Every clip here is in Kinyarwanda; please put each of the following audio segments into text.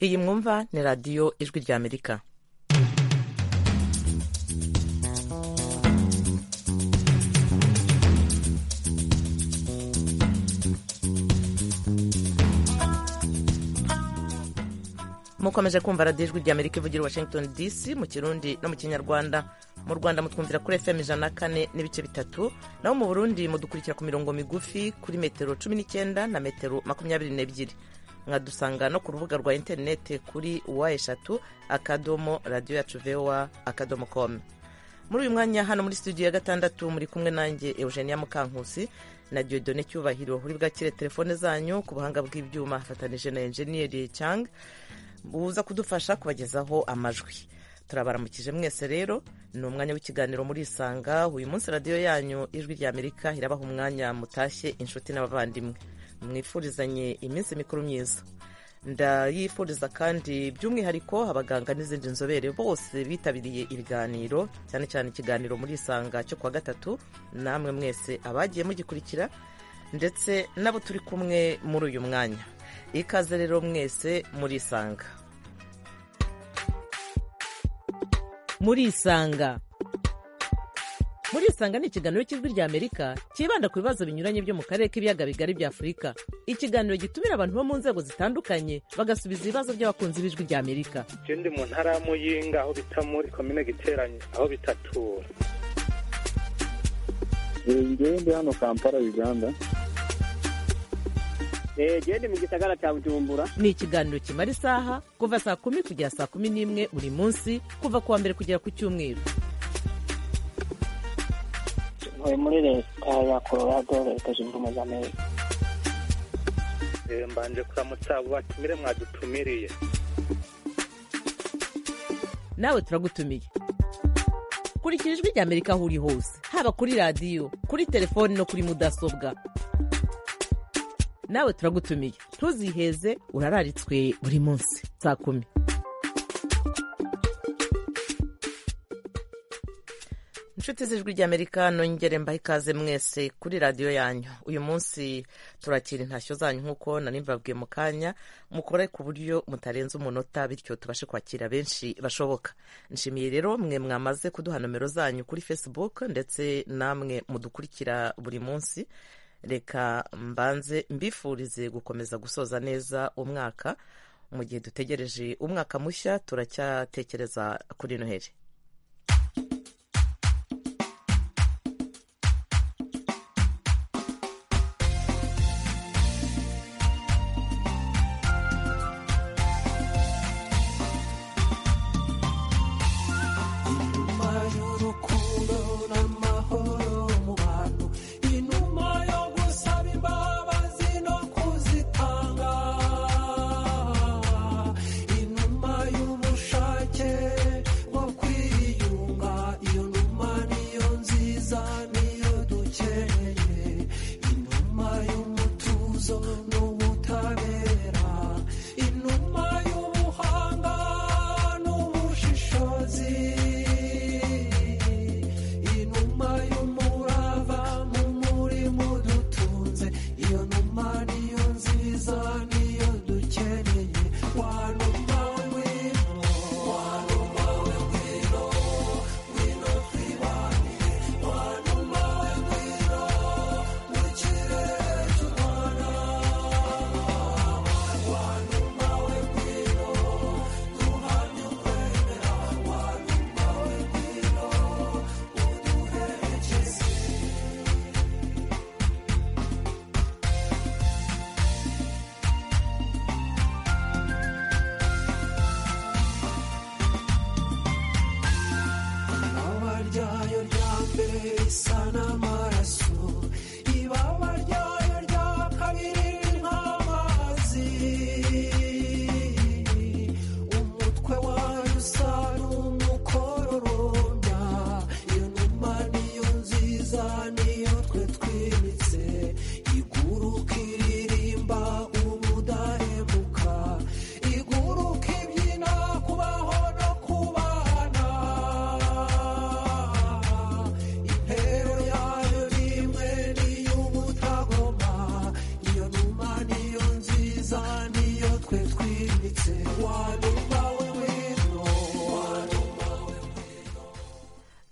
iyi mwumva ni radiyo ijwi rya amerika mukomeje kumva radiyo ijwi rya amerika ivugira i washington dc mu kirundi no mu kinyarwanda mu rwanda mutwumvira kuri fm ijana na kane n'ibice bitatu naho mu burundi mudukurikira ku mirongo migufi kuri metero cumi n'icyenda na metero makumyabiri n'ebyiri mwadusanga no ku rubuga rwa interineti kuri wa eshatu akadomo radiyo yacu vowa akadomo komu muri uyu mwanya hano muri studio ya gatandatu muri kumwe nanjye eugenia mukankusi na diodone cyubahiro uri bwakire telefone zanyu ku buhanga bw'ibyuma afatanije na enjeniyeri cyanga buza kudufasha kubagezaho amajwi turabaramukije mwese rero ni umwanya w'ikiganiro murisanga uyu munsi radiyo yanyu ijwi rya amerika irabaha umwanya mutashye inshuti n'abavandimwe mwifurizanye iminsi mikuru myiza ndayifuriza kandi by'umwihariko abaganga n'izindi nzobere bose bitabiriye ibiganiro cyane cyane ikiganiro murisanga cyo kuwa gatatu namwe mwese abagiye mugikurikira ndetse n'abo turi kumwe muri uyu mwanya ikaze rero mwese murisanga murisanga murisanga ni ikiganiro cy'ijwi rya amerika cyibanda ku bibazo binyuranye byo mu karere k'ibiyaga bigari bya afurika ikiganiro gitumira abantu bo mu nzego zitandukanye bagasubiza ibibazo by'abakunzi b'ijwi rya amerika ndi mu ntara y'amuyinga aho bita muri komine giteranye aho bitatura ndi hano kampala uganda genda mu gisagara cya bujumbura ni ikiganiro kimara isaha kuva saa kumi kugera saa kumi n'imwe buri munsi kuva ku wa mbere kugera ku cyumweru ntuye muri leta ya colorado leta zunze ubumwe za amerika mbanje kuramutsa abo batumire mwadutumiriye nawe turagutumiye kurikira ijwi rya amerika aho uri hose haba kuri radiyo kuri telefoni no kuri mudasobwa nawe turagutumiye ntuziheze urararitswe buri munsi saa kumi inshuti z'ijwi ry'amerika nongere mbaha ikaze mwese kuri radiyo yanyu uyu munsi turakira intashyo zanyu nk'uko nari mbabwiye mu kanya mukore ku buryo mutarenza umunota bityo tubashe kwakira benshi bashoboka nshimiye rero mwe mwamaze kuduha nomero zanyu kuri facebook ndetse namwe mudukurikira buri munsi reka mbanze mbifurize gukomeza gusoza neza umwaka mu gihe dutegereje umwaka mushya turacyatekereza kuri noheli inuma y'ubushake bwo kwirinda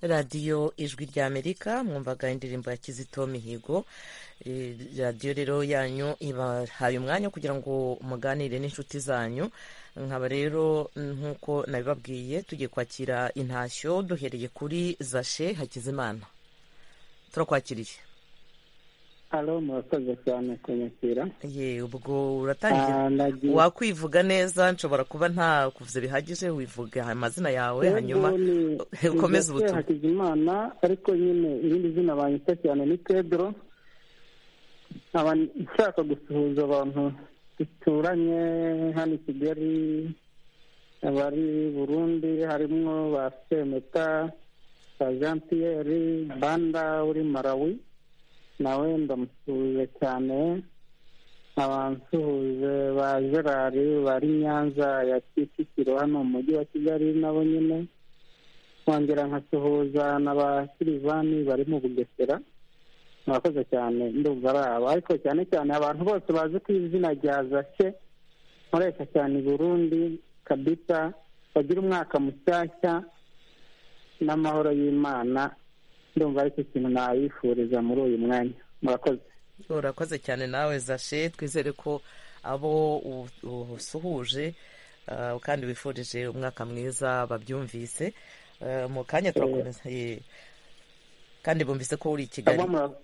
radiyo ijwi ry'amerika mwumvaga indirimbo ya kizito mihigo Eh, radiyo rero yanyu ibahaye umwanya kugira ngo muganire n'inshuti zanyu nkaba rero nk'uko nabibabwiye tugiye kwakira intashyo duhereye kuri zashe hakizimana turakwakiriye alo murakoze cyane kunyakira ye ubwo uratangira Ah, nagiye- wakwivuga neza nshobora kuba nta kuvuze bihagije wivuga amazina yawe Yego, hanyuma ni- ukomeze ni Jose ubutumwa hakizimana ariko nyine irindi zina banyita cyane ni pedro nkaba nshaka gusuhuza abantu duturanye hano i kigali abari burundi harimo ba semeta ba jean pierre banda uri marawi nawe ndamusuhuje cyane nkaba nsuhuje ba gerard bari nyanza ya kicukiro hano mu mujyi wa kigali nabo nyine nkongera nkasuhuza na ba silivani bari mu bugesera murakoze cyane ndumva ari aba ariko cyane cyane abantu bose bazi ku izina rya zake nkoresha cyane i burundi kabisa bagira umwaka mushyashya n'amahoro y'imana ndumva aricyo kintu nabifuriza muri uyu mwanya murakoze urakoze cyane nawe zashe twizere ko abo u- usuhuje ah, kandi wifurije umwaka mwiza babyumvise Ah, mu kanya turakomeza Ye. kandi bumvise ko uri i kigali Sawa mura-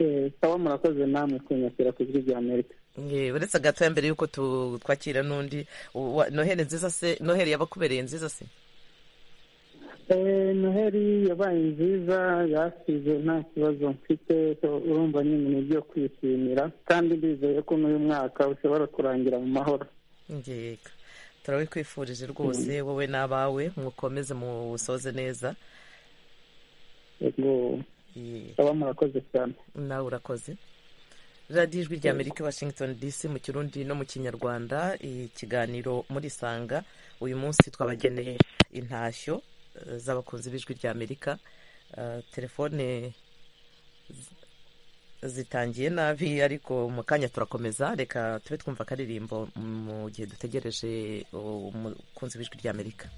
eh, sawa murakoze namwe kunyakira ku ijwi rya amerika Ye, uretse gato mbere y'uko tu- twakira n'undi u- wa- noheli nziza se noheli yabakubereye nziza se Eh, noheli yabaye nziza yasize nta kibazo mfite so urumva nyine ni ibyo kwishimira kandi ndizeye ko n'uyu mwaka ushobora kurangira mu mahoro yego turabikwifurije rwose wowe n'abawe mukomeze musoze neza Yego, Ye. sawa murakoze cyane nawe urakoze radiyo ijwi rya amerika washington dc mu kirundi no mu kinyarwanda ikiganiro muri sanga uyu munsi twabageneye intashyo eh, z'abakunzi b'ijwi rya amerika Eh, telefone z- zitangiye nabi ariko mu kanya turakomeza reka tube twumva akaririmbo mu gihe dutegereje uh, umukunzi w'ijwi rya amerika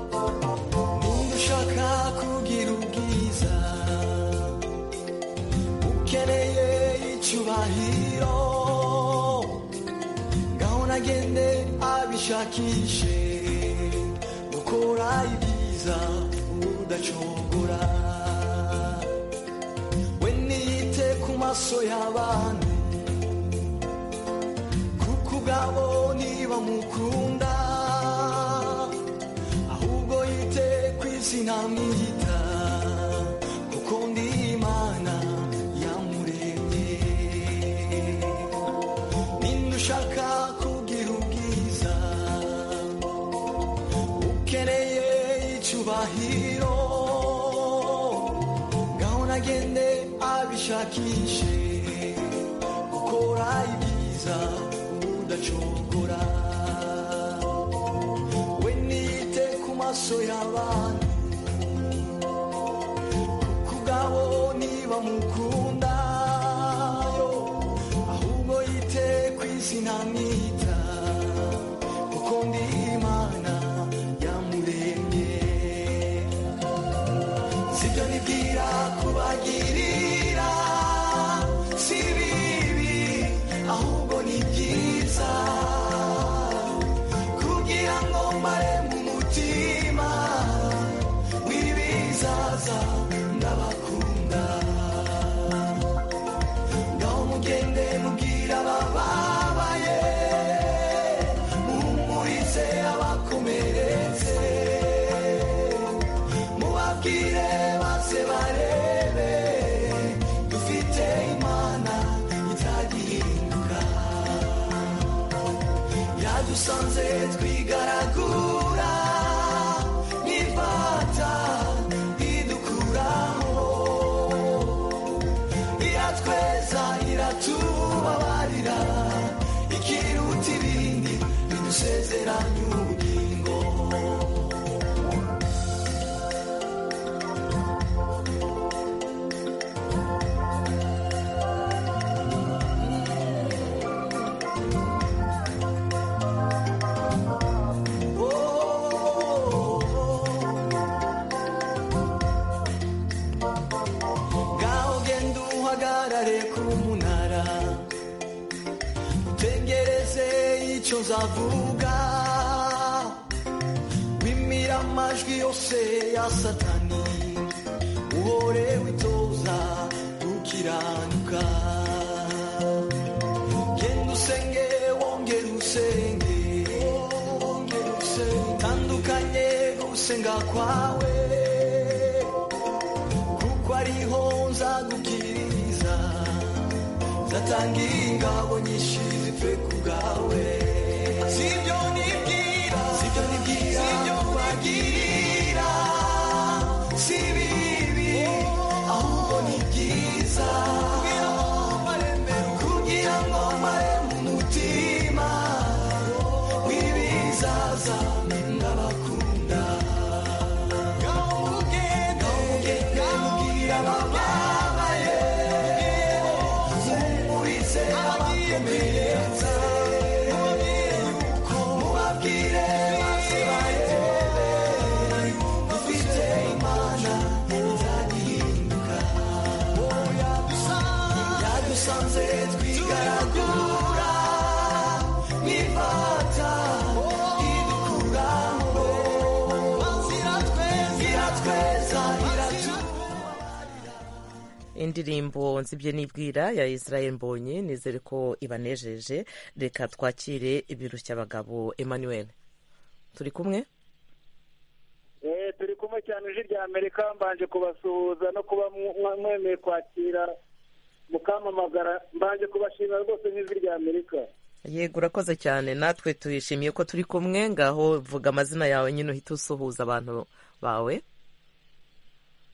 niba ushaka kugira ubwiza ukeneye icyubahiro ngaho nagende abishakishe gukora ibyiza udacogora we niyite ku maso y'abandi kuko ubwabo ntibamukunda ahubwo yite ku izina mwita kuko ndi imana yamuremye ninde ushaka kugira ubwiza ukeneye icyubahiro ngaho nagende abishakishe gukora ibyiza udacogora we niyite ku maso y'abantu kuko ubwabo ntibamukunda yo ahubwo yite ku izina mwita kuko ndi imana yamuremye sibyo nibwira kubagirira si bibi ahubwo ni byiza kugira ngo mbare mu mutima w'ibizaza ndabakunda ngaho mugende mubwira abababaye muhumurize abakomeretse mubabwire maze barebe dufite imana itagihinduka yadusanze twigaragura n'imfata idukuraho iratweza iratubabarira ikiruta ibindi bidusiga gusezeranya ubugingo ngaho genda uhagarare ku munara utegereze icyo zavuga wimira amajwi yose ya satani uhore witoza gukiranuka genda usenge wongere usenge wongere usenge tandukanye gusenga kwawe kuko ariho nzagukiriza nzatanga ingabo nyinshi zipfe ku bwawe sibyo nibwira sibyo nibwira sibyo ubagirira si bibi ahubwo ni byiza kugira ngo mare mbere kugira ngo mare mu mutima w'ibizaza ndabakunda yadusanze twigaragura nifata idukuraho iratweza iratuba indirimbo nzibye n'ibwira ya israel mbonyi nizere ko ibanejeje reka twakire ibirushya abagabo emmanuel turi kumwe eh turi kumwe cyane ije rya amerika mbanje kubasuhuza no kuba mwa- mwemeye kwakira mukamamagara mbanje kubashimira rwose nk'ijwi rya amerika yego urakoze cyane natwe tuyishimiye ko turi kumwe ngaho vuga amazina yawe nyine uhita usuhuza abantu bawe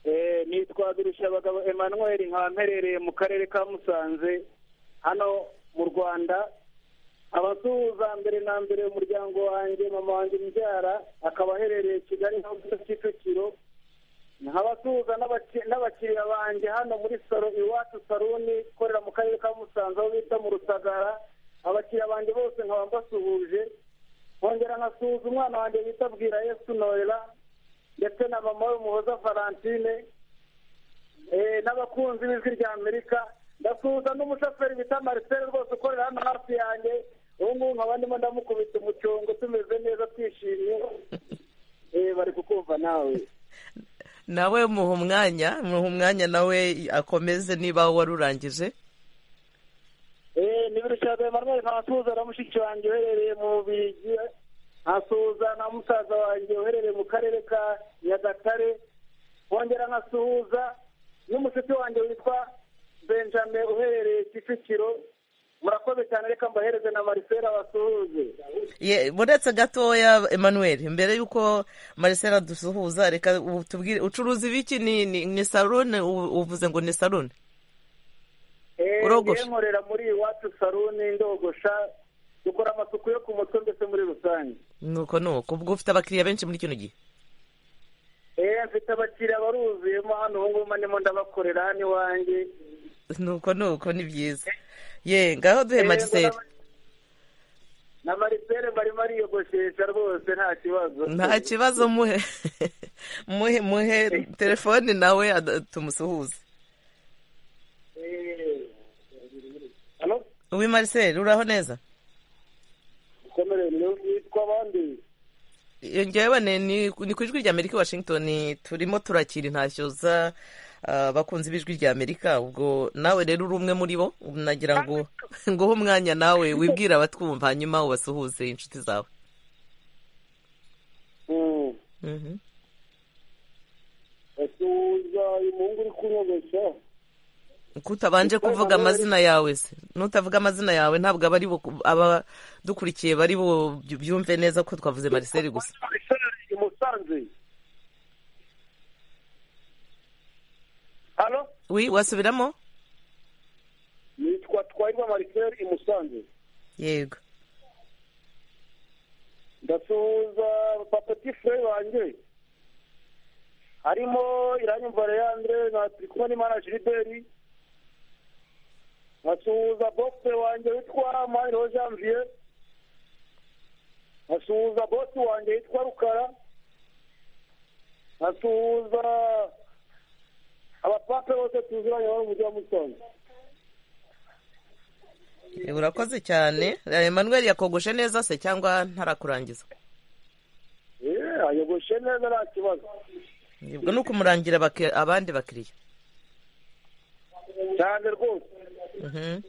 Eh, nitwa abagabo emmanuel nkaba mperereye mu karere ka musanze hano mu rwanda abasuhuza mbere na mbere umuryango wanjye mama wanjye mbyara akaba aherereye kigali nka gusa kicukiro nkabasuhuza n'abaki- n'abakiriya banjye hano muri salo iwacu saruni ikorera mu karere ka musanze aho bita mu rusagara abakiriya banjye bose nkaba mbasuhuje nkongera nkasuhuza umwana wanjye bita bwira yesu norera ndetse na mama we muhoza valentine eh, n'abakunzi b'ijwi rya amerika ndasuhuza n'umushoferi bita marcel rwose ukorera hano hafi yanjye ubu ngubu nkaba ndimo ndamukubita umucongo tumeze neza twishimye Eh, bari kukumva nawe nawe muha umwanya muha umwanya nawe akomeze niba wari urangije Eh, ni birushya Emmanuel nkasuhuza na mushiki wanjye uherereye mu Bubiligi nkasuhuza na musaza wanjye uherereye mu karere ka Nyagatare nkongera nkasuhuza n'umushuti wanjye witwa Benjamin uherereye Kicukiro murakoze cyane reka mbahereze na Marcela basuhuze Ye- buretse gatoya emmanuel mbere y'uko marisela dusuhuza reka u- tubwire ucuruza ibiki ni ni ni salone u- uvuze ngo ni salone Eh, Urogosha. njyewe nkorera muri iwacu saluni ndogosha dukora amasuku yo ku mutwe ndetse muri rusange nuko nuko ubwo ufite abakiriya benshi muri kino gihe Eh, mfite abakiriya baruzuyemo hano ubu ngubu ndimo ndabakorera hano iwanjye nuko nuko ni byiza ye ngaho duhe marisela na marisere barimo ariyogoshesha rwose nta kibazo nta kibazo muhe muhe muhe telefone nawe ada- tumusuhuze Eh, halo uwi marisela uraho neza komere nitwa abandi iyo ngewe ni ni- ni ku ijwi rya amerika i washington turimo turakira intashyo za ah, abakunzi b'ijwi rya amerika ubwo nawe rero uri umwe muri bo nagira ngo nguhe umwanya nawe wibwira abatwumva hanyuma ubasuhuze inshuti zawe Mm, Mhm. asuhuza uyu muhungu uri kunyogosha kutabanje kuvuga amazina yawe se nutavuga amazina yawe ntabwo aba ari bo abadukurikiye bari bo byumve neza ko twavuze mariseli gusa marisere i musanze halo wi wasubiramo nitwa twahirwa marisere i musanze yego ndasuhuza papatifure wanjye harimo iranyumva leandre na turi kumwe n'imana jiliberi nkasuhuza bose wanjye witwa mahiro janvier nkasuhuza bosi wanjye witwa rukara nkasuhuza abapape bose tuziranye bari mu mujyi wa musanze urakoze cyane Emmanuel yakogoshe neza se cyangwa ntarakurangiza yeee ayogoshe neza nta kibazo ubwo ni ukumurangira baki- abandi bakiriya cyane rwose Mhm.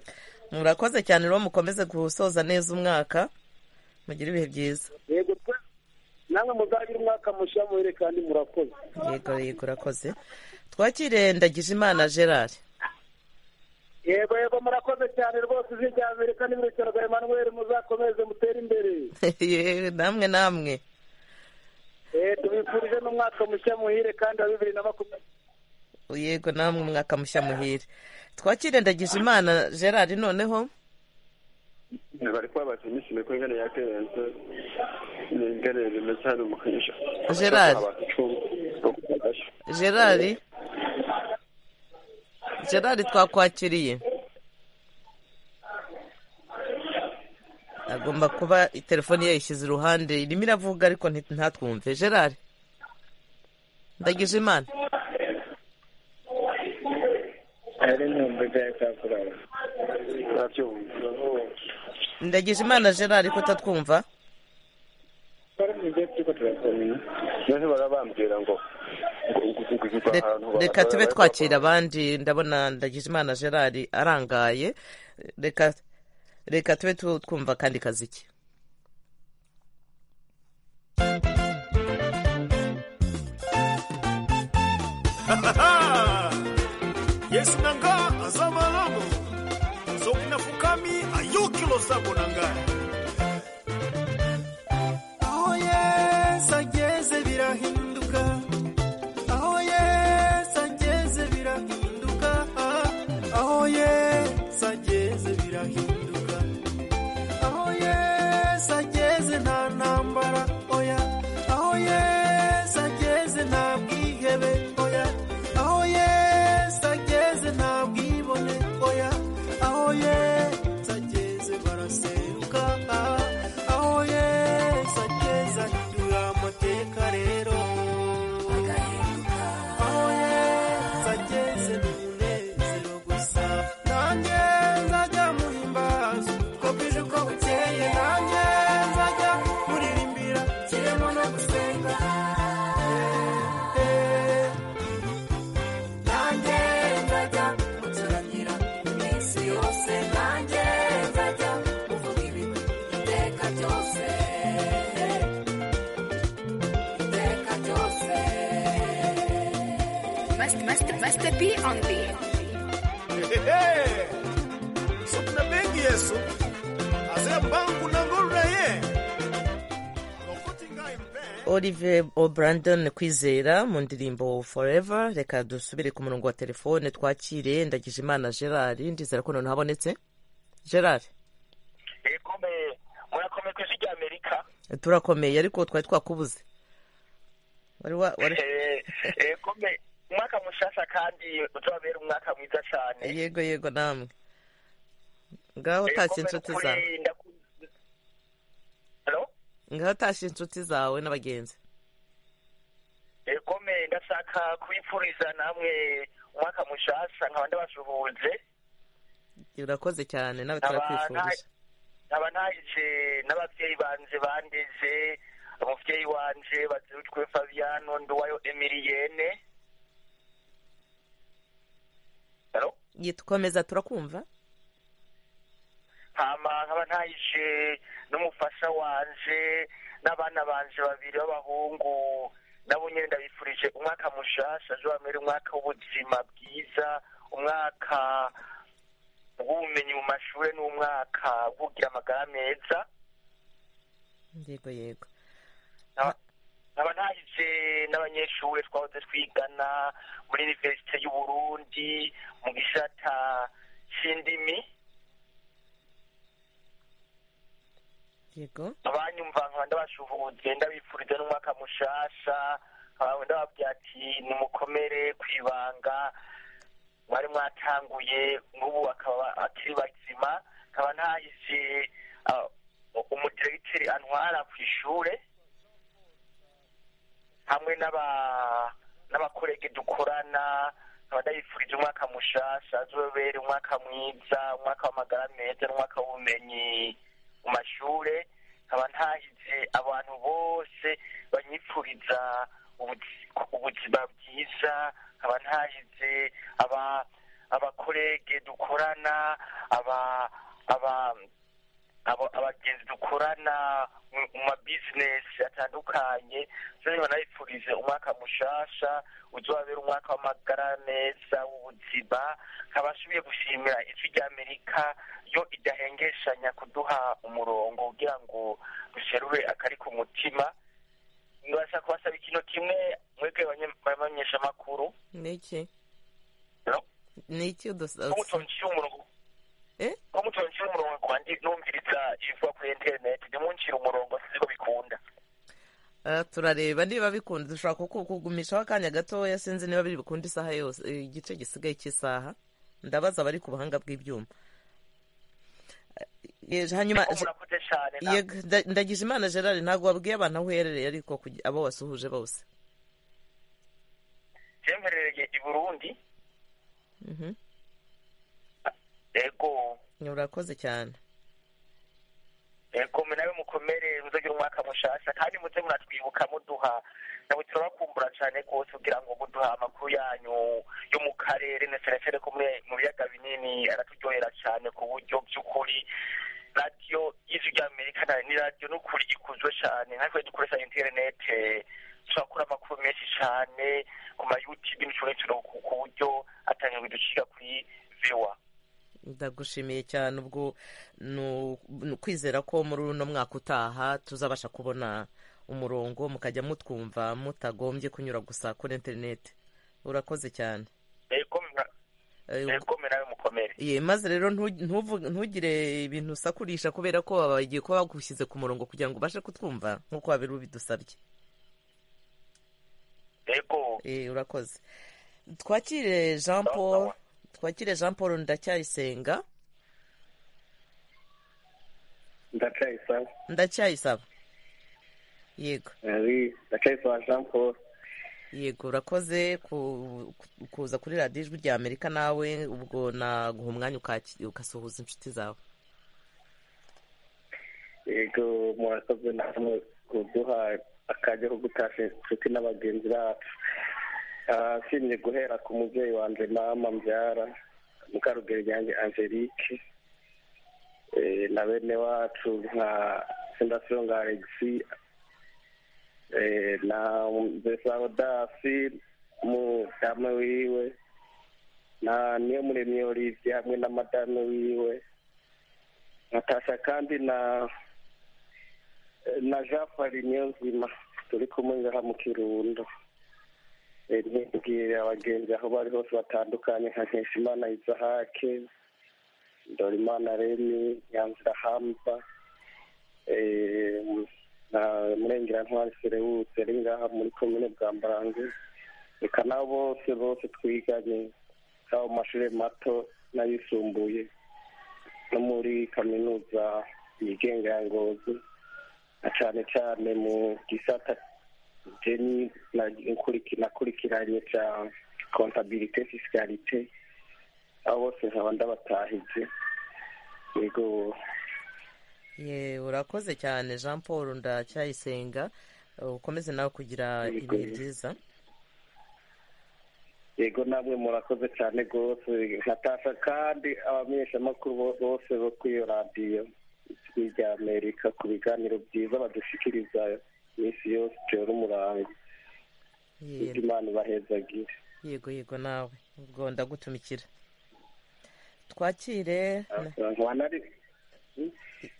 murakoze cyane rero mukomeze gusoza neza umwaka mugire ibihe byiza yego twe namwe muzagire umwaka mushya muhere kandi murakoze yego yego urakoze twakire ndagije imana gerard yego yego murakoze cyane rwose izina rya amerika n'ibirukiro rwa emmanuel muzakomeze mutere imbere Yewe, namwe namwe Eh, tubifurije n'umwaka mushya muhire kandi wa bibiri na makumyabiri yego namwe umwaka mushya muhire twakire ndagije imana gerard noneho bari kwabasha imishime ko ingana ya kenze ni ingana ya rimwe cyane mu kwisha Gerard. Abantu icumi. gerard gerard twakwakiriye agomba kuba telefoni yayishyize iruhande irimo iravuga ariko nti- ntatwumve gerard ndagije imana ari intumbi bya kakurara Ntabyumva. ndagije imana gerard ko utatwumva twari mu gihe turiko turakomera None barabambwira ngo ngo- ngo- ngo- ngo Re- ahantu reka abantu tube bari twakira abandi ndabona ndagijimana gerard arangaye reka reka tube tu- twumva kandi kaziki yesu nanga aza malamu nzoki na fukami ayuki losambo na ngai aho yesu ageze birahinduka aho yesu ageze birahinduka aho yesu ageze birahinduka aho yesu ageze nta ntambara oya aho yesu ageze nta bwihebe oya aho yesu ageze nta bwibone oya aho yesu ageze baraseruka aho yesu ageze ahindura amateka rero aho yesu ageze ni umunezero gusa nanjye nzajya muhimbaza uko bwije uko bukeye nanjye nzajya muririmbira kirimo no gusenga Eh, eh. nanjye nzajya mucurangira iminsi yose nanjye nzajya muvuga ibintu iteka ryose iteka ryose Must, must, must be on the. Hehehe. so kuna bengi yesu aze mbangu na ngolulaye lokoti ngai mpe olivier o'brandon kwizera mu ndirimbo forever reka dusubire ku murongo wa telefone twakire ndagijimana gerard ndizera ko noneho habonetse gerard murakomeye ku ijwi ry'amerika turakomeye ariko twari twakubuze wari wa wari umwaka mushasha kandi uzabera umwaka mwiza cyane yego yego namwe ngaho utashye inshuti zawe ngaho utashye inshuti zawe n'abagenzi ekome ndashaka kubipfuriza namwe umwaka mushasha nkaba ndabasuhuje urakoze cyane nawe Nkaba turakwifurije nta- nkaba ntaje n'ababyeyi banje bandeje umubyeyi wanje bazirutwe fabiano nduwayo emiliyene Hello? yitwemeza turakumva hama nkaba ntaje n'umufasha wanje n'abana banje babiri b'abahungu nabo nyine ndabifurije umwaka mushasha ejo bamere umwaka w'ubuzima bwiza umwaka w'ubumenyi mu mashuri n'umwaka bw'ugira amagara meza yego yego Nkaba- nkaba ntaje n'abanyeshuri twahoze twigana muri iniverisite y'uburundi mu gisata cy'indimi yego abanyumva nkaba ndabashuhuye ndabifuriza n'umwaka mushasha nkaba ndababwira ati nimukomere ku ibanga mwari mwatanguye n'ubu akaba akiri bazima nkaba ntahize ah, umudiregiteri antwara ku ishure hamwe n'aba- n'abakorege dukorana nkaba ndabifurije umwaka mushasha azobere umwaka mwiza umwaka w'amagara meza n'umwaka w'ubumenyi mu mashure nkaba ntahize abantu bose banyifuriza ubuzi- ubuzima bwiza nkaba ntahize aba abakorege dukorana aba aba abo- abagenzi dukorana mu- mu mabizinesi atandukanye zose banabifurije umwaka mushasha uzabera umwaka w'amagara meza w'ubuzima nkaba asubiye gushimira ijwi ry'amerika yo idahengeshanya kuduha umurongo kugira ngo duserure akari ku mutima ndabasha kubasaba ikintu kimwe mwebwe abamenyeshamakuru ni iki Hello? ni iki ko udusatsi mutonshira umurongo ko mutonshira umurongo kandi numviriza ibivuga kuri interineti ntimunshire umurongo siko bikunda Ah, turareba niba bikunda dushobora kuku- kugumishaho akanya gatoya sinzi niba biri bukunda isaha yose eh, igice gisigaye cy'isaha ndabaza abari ku buhanga bw'ibyuma Eh, hanyuma murakoze cyane Yego, nda- ndagize imana gerard ntabwo wabwiye abantu aho uherereye ariko kugi- abo wasuhuje bose byemherereye i burundi Mhm. ego urakoze cyane ego nawe mukomere muzagira umwaka mushasha kandi muze muratwibuka muduha nawe turabakumbura cyane rwose kugira ngo muduha amakuru yanyu yo mu karere na cyane cyane ko muri- mu biyaga binini araturyohera cyane ku buryo by'ukuri radiyo y'ijwi ry'amerika na- ni radiyo n'ukuri ikuzwe cyane natwe dukoresha interinete turakura amakuru menshi cyane ku mayutube n'icyorezo ku ku buryo atangirwa duciga kuri viwa ndagushimiye cyane ubwo ni u- ni ukwizera ko muri uno mwaka utaha tuzabasha kubona umurongo mukajya mutwumva mutagombye kunyura gusa kuri interineti urakoze cyane ego mwa- Eh, ego nawe mukomere Ye, maze rero ntu- ntuvu- ntugire ibintu usakurisha kubera ko baba bagiye kuba bagushyize ku murongo kugira ngo ubashe kutwumva nk'uko wabera ubidusabye ego Eh, urakoze twakire jean paul twakire jean paul ndacyayisenga ndacayisaba ndacyayisaba yego ari ndacayisaba jean paul yego urakoze ku- ku- kuza kuri radiyo ijwi rya amerika nawe ubwo naguha umwanya ukaki- ugasuhuza inshuti zawe yego murakoze namwe kuduha akajya ko gutasha inshuti n'abagenzi bacu ashimye guhera ku mubyeyi wanjye mama mbyara mukarugero ryanjye angelique eh, na bene wacu nka sendasiyonga alegisi eh, na besarodasi mudame wiwe na niyo muremye olivier hamwe na madame wiwe natasha kandi na na jean farinio nzima turi kumwe ngaha mu kirundo Eh, ntibwire abagenzi aho bari hose batandukanye nka nkeshimana isahake dorimana remi nyanzira hamba eh, na murengera ntwari serewutse ari ngaha muri komine bwa mbarange reka nabo bose bose twiganye haba mu mashuri mato n'ayisumbuye no muri kaminuza yigenga ya ngozi na cyane cyane mu gisata jeni nakurikiranye cya kontabirite fisikarite abo bose nkaba ndabatahije yego ye urakoze cyane jean paul ndacyayisenga ukomeze nawe kugira ibihe byiza yego namwe murakoze cyane rwose natasha kandi abamenyeshamakuru bo- bose bo kuri iyo radiyo ijwi rya amerika ku biganiro byiza badushikiriza iminsi yose tera umurango Ye- imana ibahezagire yego yego nawe ubwo ndagutumikira twakire ntiwanari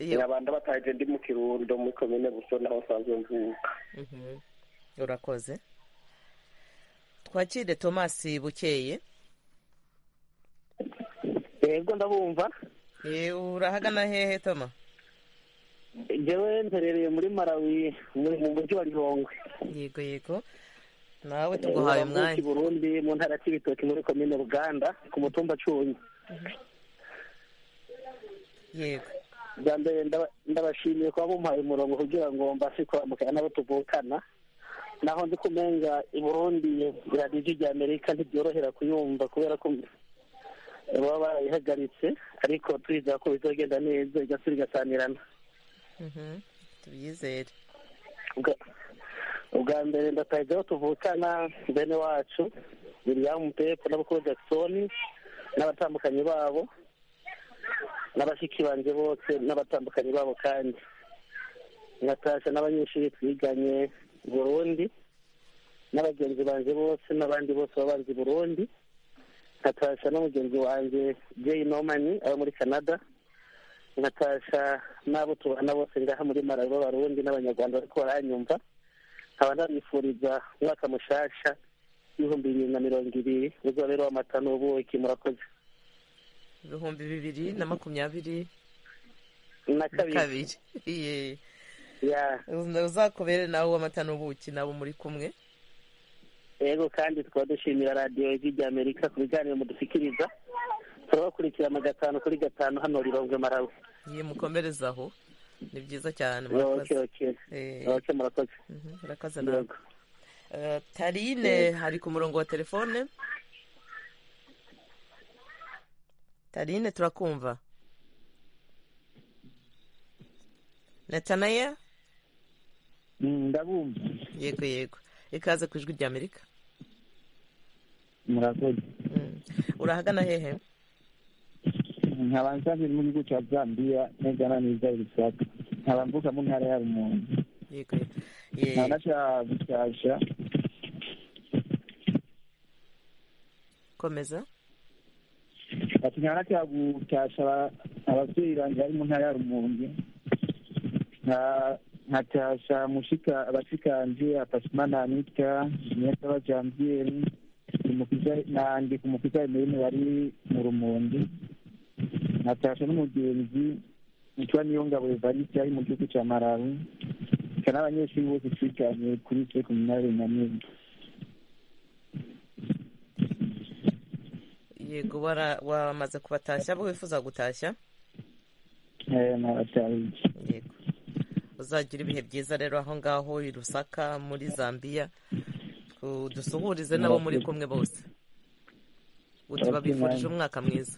nyabanda bataje ndi mu kirundo muri komine buso naho nsanzwe mvuka Mhm. urakoze twakire tomasi bukeye yego ndabumva urahagana hehe toma njyewe mperereye muri malawi muri mu mujyi wa gihongwe yego yego nawe tuguhaye umwanya burundi mu ntara ya kibitoki muri komine ruganda ku mutumba cunyi yego bwa mbere ndaba- ndabashimiye kuba mumpaye umurongo kugira ngo mbashe kuramukana n'abo tuvukana naho ndi kumenga i burundi radiyo rya amerika ntibyorohera kuyumva kubera ko baba barayihagaritse ariko twizera ko bizagenda neza igasura igasanirana Mhm. tubyizere Ubwa- ubwa mbere ndatahize aho tuvukana bene wacu william pepo n'abakuru jackson n'abatandukanye babo n'abashiki banjye bose n'abatandukanye babo kandi ngatashya n'abanyeshuri twiganye i burundi n'abagenzi banjye bose n'abandi bose baba banzi i burundi ngatashya n'umugenzi wanjye jay nomani aba muri canada ngatashya n'abo tubana bose ngaha muri malawi b'abarundi n'abanyarwanda bariko baranyumva nkaba ndabifuriza umwaka mushasha ibihumbi bibiri na mirongo ibiri uzaba rero amata n'ubuki murakoze ibihumbi bibiri na makumyabiri na kabiri Iye. ya uzakubere nawe uw'amata n'ubuki nabo muri kumwe yego kandi tukaba dushimira radiyo ijwi rya amerika ku biganiro mudusikiriza turabakurikira mu gatanu kuri gatanu hano rirongwe marawe Iye, mukomereze aho ni byiza cyane oke murakoze oke Eh. oke murakoze murakoze nawe Eh, tarine hari ku murongo wa telefone tarine turakumva natanaya ndabumva yego yego ikaze ku ijwi rya amerika murakoze urahagana hehe nkaba nsavye mu gihugu ca zambiya neza na neza irisaka nkaba mvuka mu ntara ya rumonge yego Ye- nkaba naca gushasha komeza ati nkaba naca gushasha aba- abavyeyi banje bari mu ntara ya rumonge Nka- nkatasha mushika abashikanje apasimana anita nyesaba janvieri umukiza nandi kumukiza emerine bari mu rumonge natasha n'umugenzi witwa niyongabo evariste ari mu gihugu ca malawi eka n'abanyeshuri bose twiganye kuri se kuminarire nyamwinga yego wara- wamaze kubatashya abo wifuza gutashya nabatahiye yego uzagira ibihe byiza rero aho ngaho i rusaka muri zambiya Tu- dusuhurize n'abo muri kumwe bose ubu tubabifurije umwaka mwiza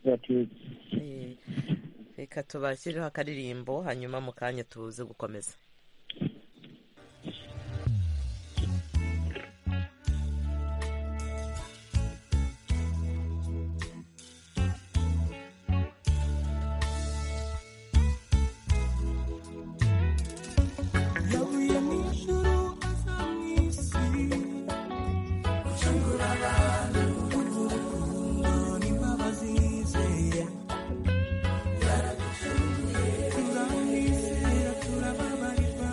batetse Eh, reka tubashyireho akaririmbo hanyuma mu kanya tuze gukomeza yavuye mu ijuru aza mu isi gucungura abantu n'imbabazi ze yaraducunguye turamwizera turababarirwa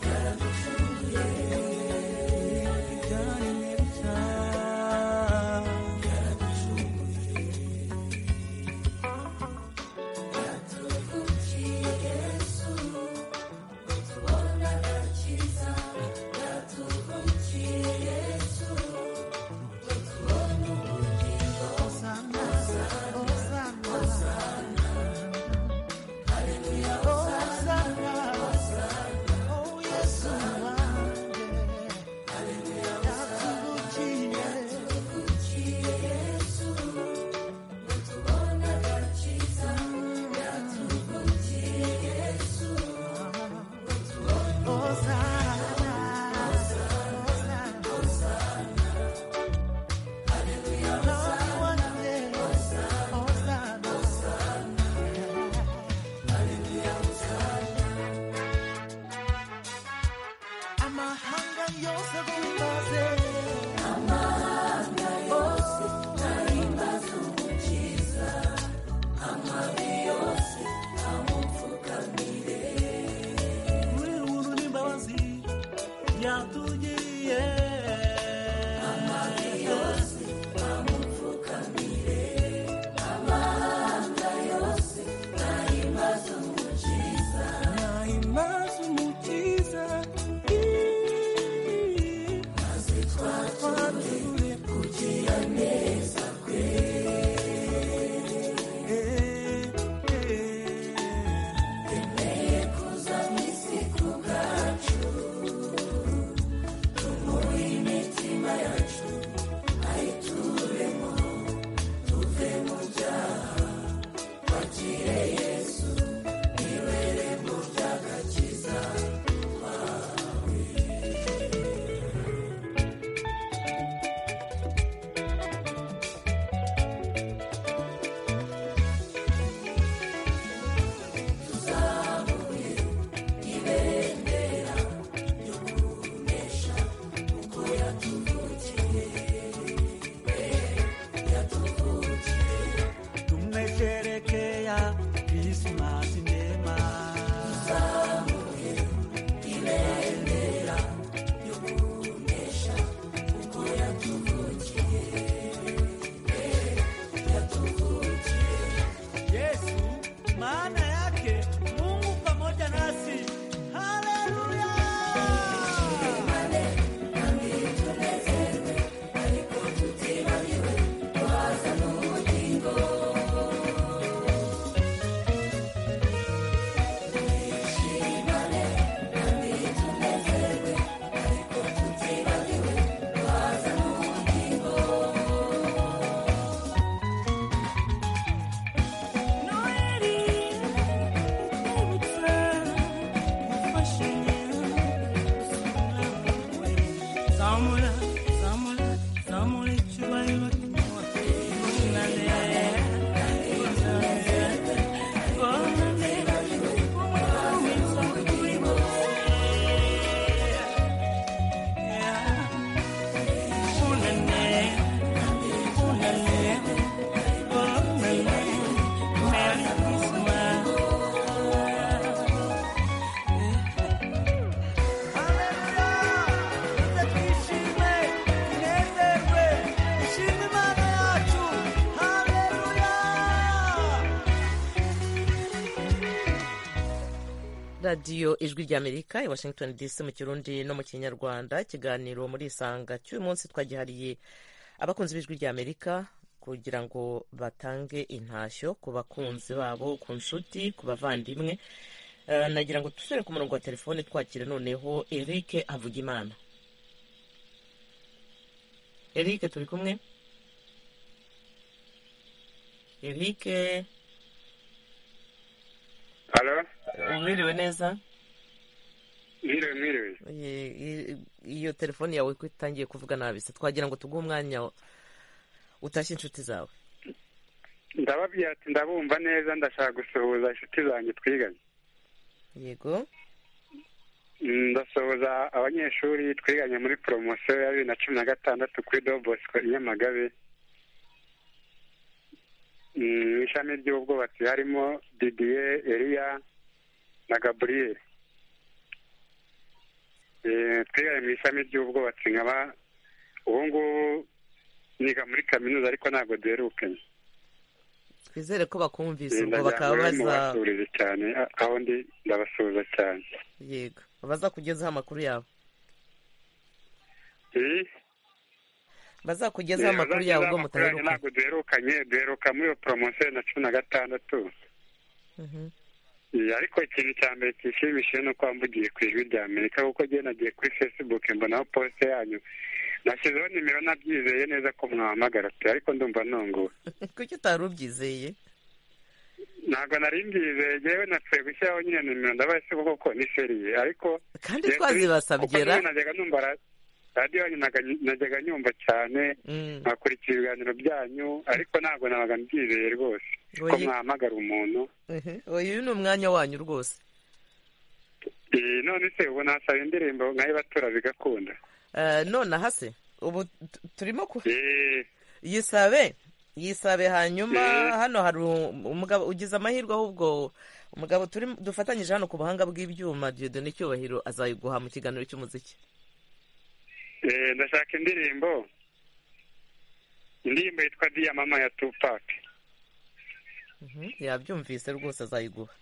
yaraducunguye ibyaremwe bishya yaraducunguye yatuvukiye yesu amahanga yose guhimbaze amahanga yose ahimbaze umukiza amabi yose amupfukamire muri rubuntu n'imbabazi yatugiriye amabi yose amupfukamire amahanga yose radiyo ijwi ry'amerika i washington dc mu kirundi no mu kinyarwanda ikiganiro muri isanga cy'uyu munsi twagihariye abakunzi b'ijwi ry'amerika kugira ngo batange intashyo ku bakunzi babo ku nshuti ku bavandimwe Eh, nagira ngo dusubire ku murongo wa telefone twakire noneho eric havugimana eric turi kumwe eric Halo? umwiriwe neza Mwiriwe, mwiriwe. Ye- i- iyo telefone yawe ko itangiye kuvuga nabi se twagira ngo tuguhe umwanya utashye inshuti zawe Ndababyatse ndabumva neza ndashaka gusuhuza inshuti zanjye twiganye. yego Mm, Ndasuhuza abanyeshuri twiganye muri poromosiyo ya bibiri na cumi na gatandatu kuri Do Bosco i Nyamagabe. Mm, Mu ishami ry'ubwubatsi harimo Didier, Elia na Gabriel. Eh, Twiganye mu ishami ry'ubwubatsi nkaba ubu ngubu niga muri kaminuza ariko ntabwo duherukanye. twizere ko bakumvise Eh, ubwo ndagira bakaba ngo rero baza mubasurize cyane a- aho ndi ndabasuhuza cyane yego baza kugezaho amakuru yabo Eh, bazakugezaho eh, amakuru bazageze yawe ubwo amakuru yanjye mutaheruka ntabwo duherukanye duheruka muri iyo poromosiyo na cumi na gatandatu Eh, ariko ikintu cya mbere kishimishije ni uko wamvugiye ku ijwi rya amerika kuko njye nagiye kuri facebook mbonaho posite yanyu nashyizeho nimero nabyizeye neza ko mwahamagara pe ariko ndumva ntunguwe kuki utari ubyizeye ntabwo nari mbyizeye njyewe napfuye gushyiraho nyine nimero ndabaye se kuko ko ni seriye ariko kandi njyewe twazibasabye kuko ra? njyewe najyaga numva ra- radiyo yanyu naga- najyaga nyumva cyane nkakurikira ibiganiro byanyu ariko ntabwo nabaga mbyizeye rwose ko Oyi. mwahamagara umuntu Mhm. uyu ni umwanya wanyu rwose Eh, none se ubu nasaba indirimbo nk'ayibatura bigakunda Eh, nonaha se ubu t- turimo ku Eh, yisabe yisabe hanyuma Eh. hano hari um- umugabo ugize amahirwe ahubwo umugabo turi dufatanyije hano ku buhanga bw'ibyuma Dieudonne cyubahiro azayiguha mu kiganiro cy'umuziki eh, ndashaka indirimbo indirimbo yitwa diyamama ya tupac Mhm. yabyumvise rwose azayiguha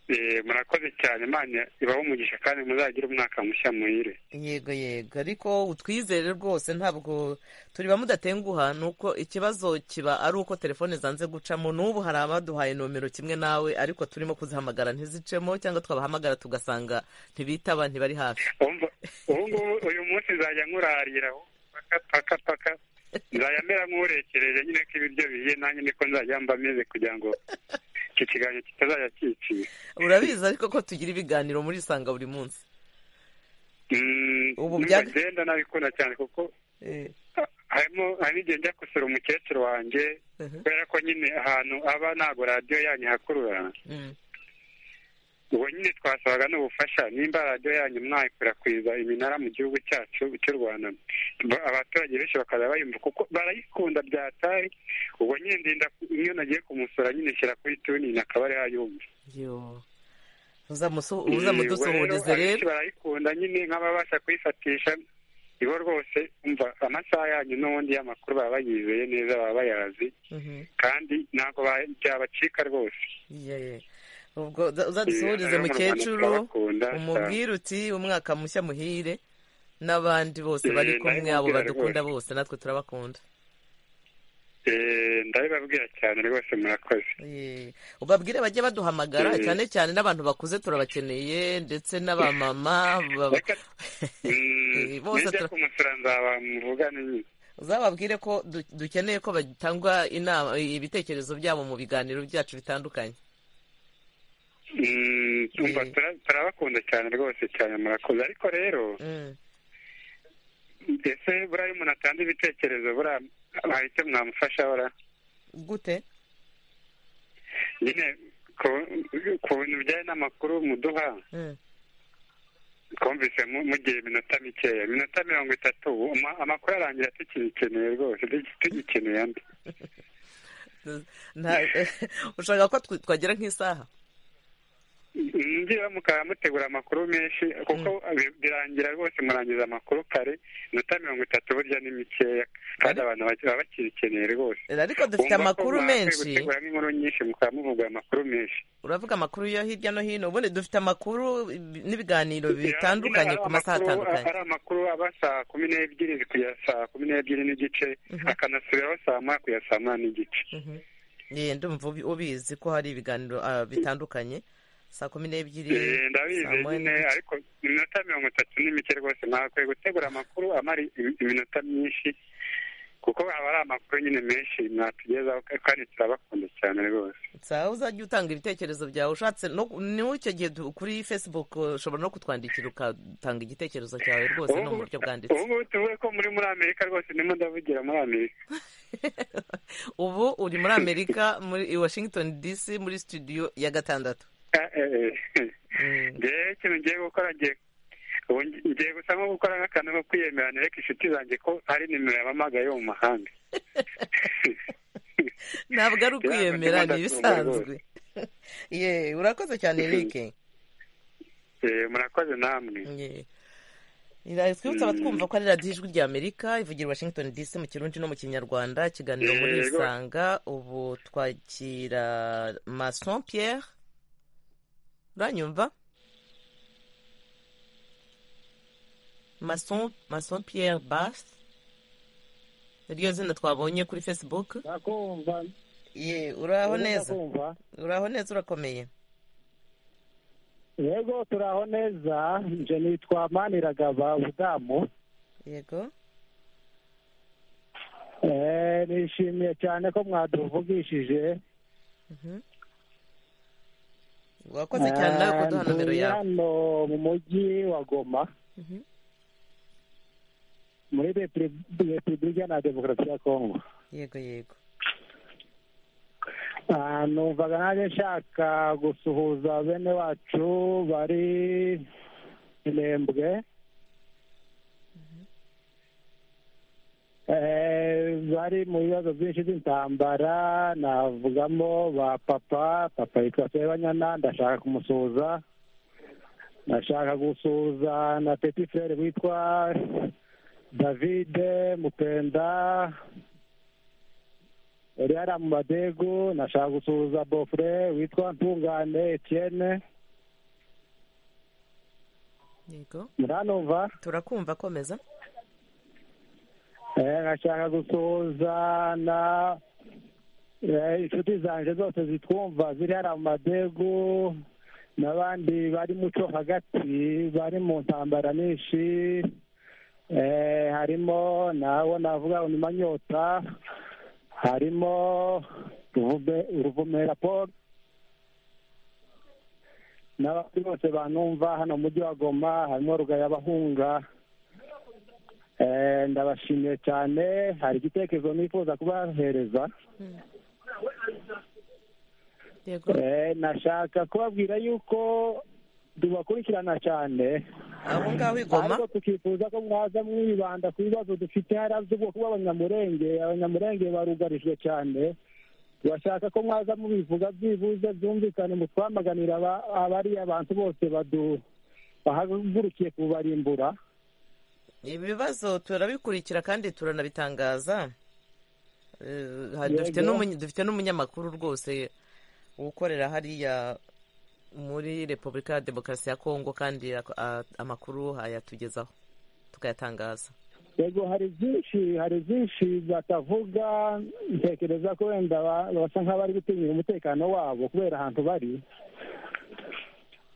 Eh, murakoze cyane imana ibaho umugisha kandi muzagire umwaka mushya muhire yego yego ariko utwizere rwose ntabwo turi ba mudatenguha ni uko ikibazo kiba ari uko telefone zanze gucamo n'ubu hari abaduhaye nomero kimwe nawe ariko turimo kuzihamagara ntizicemo cyangwa twabahamagara tugasanga ntibitaba ntibari hafi ubu ngubu uyu munsi nzajya nkurariraho paka paka paka nzajya mera nk'urekereje nyine ko ibiryo bihiye nanjye niko nzajya mba meze kugira ngo iki kiganiro kitazajya kicira urabizi ariko ko tugira ibiganiro muri isanga buri munsi Mm, Ubu numva byaga- ngenda nabikunda cyane kuko harimo hari n'igihe njya gusura umukecuru wanjye kubera ko nyine ahantu aba ntabwo radiyo yanyu ihakurura ubwo nyine twasabaga n'ubufasha nimba radiyo yanyu mwayikwirakwiza iminara mu gihugu cyacu cy'u rwanda ba- abaturage benshi bakaza bayumva kuko barayikunda byatari ubwo nyine ndinda iyo nagiye kumusura nyine nshyira kuri tunini akaba ariho ayumva yo uzamusu- Eh, uzamudusuhurize ubwo rero rero abenshi barayikunda nyine nk'ababasha kuyifatisha ibo rwose umva amasaha yanyu n'ubundi y'amakuru baba bayizeye neza baba bayazi Mhm. kandi ntabwo ba- byabacika rwose Ye. ubwo uza- uzadusuhurize Eh, mukecuru turabakunda cyane. umubwire uti umwaka mushya muhire n'abandi bose bari Eh, kumwe ndabimubwira abo badukunda rwose. bose natwe turabakunda Eh, ndabibabwira cyane rwose murakoze Ye. ubabwire bajye baduhamagara Eh. cyane cyane n'abantu bakuze turabakeneye ndetse n'abamama ba- Mm, bose nijya tura- kumusura nzaba muvugane nyine uzababwire ko du- dukeneye ko batangwa inama ibitekerezo byabo mu biganiro byacu bitandukanye Mm, umva tura- turabakunda cyane rwose cyane murakoze ariko rero ese buriya iyo umuntu atanga ibitekerezo buriya hari icyo mwamufasha ora gute nyine ku- ku bintu bijyanye n'amakuru muduha Mm. twumvise mu- mugiye iminota mikeya iminota mirongo itatu ubu ama- amakuru arangira tukiyikeneye rwose tugi- tugikeneye andi Nta- ushaka ko tw- twagira nk'isaha ngira mukaba mutegura amakuru menshi kuko bi- birangira rwose murangiza amakuru kare inota mirongo itatu burya ni mikeya kandi abantu baki- baba bakirikeneye rwose ariko dufite Wumva ko amakuru mwakwiye menshi. guteguramo inkuru nyinshi mukaba muvuga amakuru menshi uravuga amakuru yo hirya no hino ubundi dufite amakuru ibi- n'ibiganiro bitandukanye ku masaha Hari amakuru- atandukanye hari amakuru aba saa kumi n'ebyiri kugera saa kumi n'ebyiri n'igice akanasubiraho saa moya kugera saa moya n'igice ye ndumva ubi- ubizi ko hari ibiganiro ah, bitandukanye saa kumi n'ebyiri Eh, ndabizi saa moya nyine n'igice. ariko iminota mirongo itatu ni mike rwose mwakwiye gutegura amakuru amara im- iminota myinshi kuko haba ari amakuru nyine menshi mwatugezaho kandi turabakunda cyane rwose sawa uzajya utanga ibitekerezo byawe ushatse no niwe icyo gihe du- kuri facebook uh, ushobora no kutwandikira ugatanga igitekerezo cyawe rwose no mu buryo bwanditse ubu ngubu tuvuge ko muri muri amerika rwose ndimo ndavugira muri amerika ubu uri muri amerika muri i washington dc muri studio ya gatandatu Eh, eh, eh. ngewe ikintu ngiye gukora ngiye ubu ngi- ngiye gusa nko gukora nk'akantu ko kwiyemera nereka inshuti zanjye ko hari nimero yabamagaye yo mu mahanga ntabwo ari ukwiyemera Ndimo ni ndatunga ibisanzwe ye urakoze cyane eric Eh, murakoze namwe Iraza twibutse abatwumva ko ari radiyo ijwi rya amerika ivugira i washington dc mu kirundi no mu kinyarwanda ikiganiro muri Yego. isanga ubu twakira mason pierre uranyumva mason mason pierre bas niryo zina twabonye kuri facebook ye uraho Ubu neza ndakumva. uraho neza urakomeye yego turaho neza nje nitwa maniragaba budamu yego Eh, nishimiye cyane ko mwaduhugishije wakoze cyane nawe kuduha nomero ntuye yawe hano mu mujyi wa goma Mhm. muri Repub- repubulika na demokarasi ya kongo yego yego Ah, numvaga nanjye nshaka gusuhuza bene wacu bari inembwe Eh, bari mu bibazo byinshi by'intambara navugamo ba papa papa yitwa sebanyana ndashaka kumusuhuza ndashaka gusuhuza na peti frere witwa davide mupenda Eliana Mumadegu nashaka gusuhuza Bofre witwa Ntungane Etienne yego Muranumva turakumva komeza eh, nashaka gusuhuza na eh, inshuti zanje zose zitwumva ziri hariya mu madegu n'abandi bari muco hagati bari mu ntambara nyinshi eh, harimo nawo navuga nyuma nyota harimo Ruvume- ruvumera paul n'abandi bose banumva hano mu mujyi wa goma harimo rugaya bahunga Eh, ndabashimiye cyane hari igitekerezo nifuza kubahereza Eh, nashaka kubabwira yuko tubakurikirana cyane aho ngaho i Goma. ariko tukifuza ko mwaza mwibanda ku bibazo dufite hariya by'ubwoko bw'abanyamurenge abanyamurenge barugarijwe cyane turashaka ko mwaza mubivuga byibuze byumvikane mu twamaganira aba- abari abantu bose badu- bahagurukiye kubarimbura ibibazo turabikurikira kandi turanabitangaza Eh, ha- Yego. dufite n'umuny- dufite n'umunyamakuru rwose ukorera hariya muri repubulika ya demokarasi ya kongo kandi ak- a- amakuru ayatugezaho tukayatangaza yego hari byinshi hari byinshi batavuga ntekereza ko wenda ba- basa nk'abari gutinyira umutekano wabo kubera ahantu bari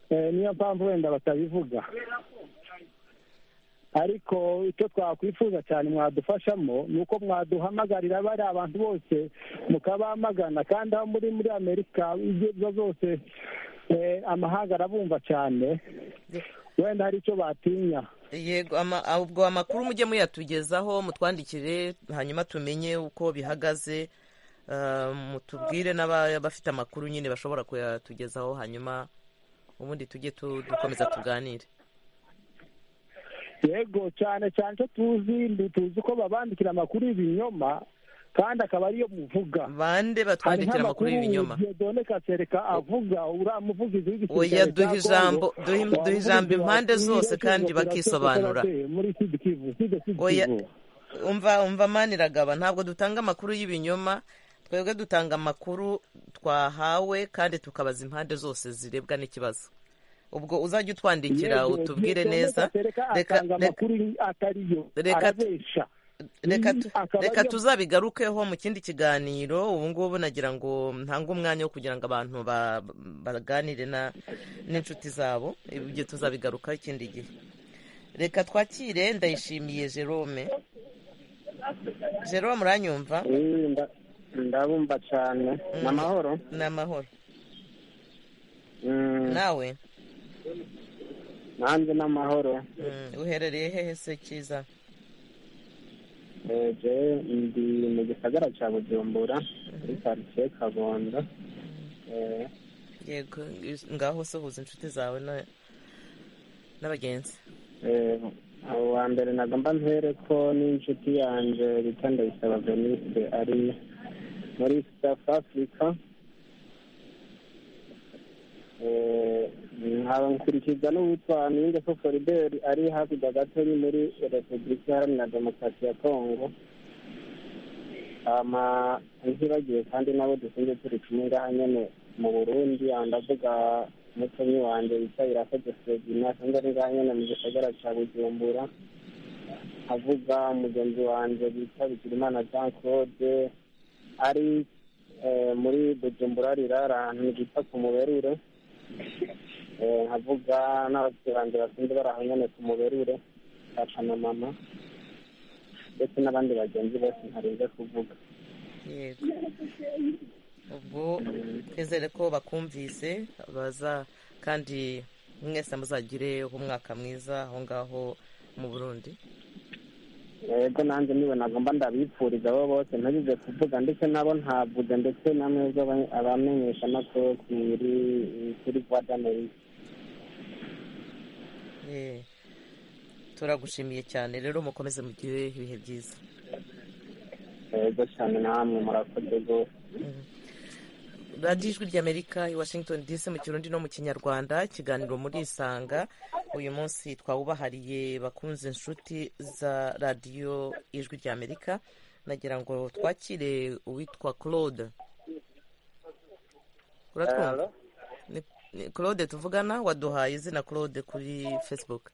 Eh, niyo mpamvu wenda batabivuga ariko icyo twakwifuza cyane mwadufashamo ni uko mwaduhamagarira bari abantu bose mukabamagana kandi aho muri muri amerika ibyo ari byo zose eh, amahanga arabumva cyane wenda hari icyo batinya yego ama- ah, ubwo amakuru mujye muyatugezaho mutwandikire hanyuma tumenye uko bihagaze Ah, mutubwire n'abafite amakuru nyine bashobora kuyatugezaho hanyuma ubundi tujye tu- dukomeza tuganire yego cyane cyane icyo tuzi ni tuzi ko babandikira amakuru y'ibinyoma kandi akaba ariyo muvuga bande batwandikira amakuru y'ibinyoma dore kasereka avuga uramuvugiza oya duha ijambo duha- duha ijambo impande zose kandi bakisobanura muri sud kivu sud sud oya kivu umva umva maniragaba ntabwo dutanga amakuru y'ibinyoma twebwe dutanga amakuru twahawe kandi tukabaza impande zose zirebwa n'ikibazo ubwo uzajya utwandikira Yego, utubwire Dore neza Kasereka reka atanga reka- amakuru atariyo reka- arabesha reka Ibi tu- akaba reka ariyo- tuzabigarukeho mu kindi kiganiro ubu ngubu nagira ngo ntange umwanya wo kugira ngo abantu ba- baganire na- n'inshuti zabo ibyo tuzabigarukaho ikindi gihe reka twakire ndayishimiye jerome jerome uranyumva Eh, nda- ndabumva cyane ni amahoro ni amahoro Mm, nawe nanjye ni amahoro Mm, uherereye hehe se cyiza Eh, jewe ndi mu gisagara cya bujumbura muri karitsiye kabondo Eh, yego ngaho sohoza inshuti zawe na- n'abagenzi eh, uwa mbere nagomba mpere ko n'inshuti yanjye bita ndayisaba veniste ari muri south africa Eh, nkaba nkurikizwa n'uwitwa niyingeso foriberi ari hakurya gato ni muri repubulika iharanira demokarasi ya kongo hama ntibagiwe kandi nabo dusinze turi kumwe ngaha nyene mu burundi aho ndavuga mutonyi wanje yicaye irakoze fredina kandi ari ngaha nyene mu gisagara ca bujumbura avuga mugenzi wanje bita bigirimana jean claude ari eh, muri bujumbura rirara ahantu bita ku muberure Eh, nkavuga n'ababyeyi banje basinze bari aho nyene ku muberure baca na mama ndetse n'abandi bagenzi bose ntarinze kuvuga yego ubwo twizere ko bakumvise baza kandi mwese muzagire umwaka mwiza aho ngaho mu burundi yego nanjye niwe nagomba ndabipfuriza abo bose ntagize kuvuga ndetse nabo ntavuze ndetse na mwebwe aba- abamenyeshamakuru kuri kuri voix d'Amerika Eh, turagushimiye cyane rero mukomeze mugire ibihe byiza yego cyane namwe murakoze rwose radiyo ijwi ry'amerika i washington dc mu kirundi no mu kinyarwanda ikiganiro murisanga uyu munsi twawubahariye bakunze inshuti za radiyo ijwi ry'amerika nagira ngo twakire uwitwa claude uratwumva Hello? Ni- ni claude tuvugana waduhaye izina claude kuri facebook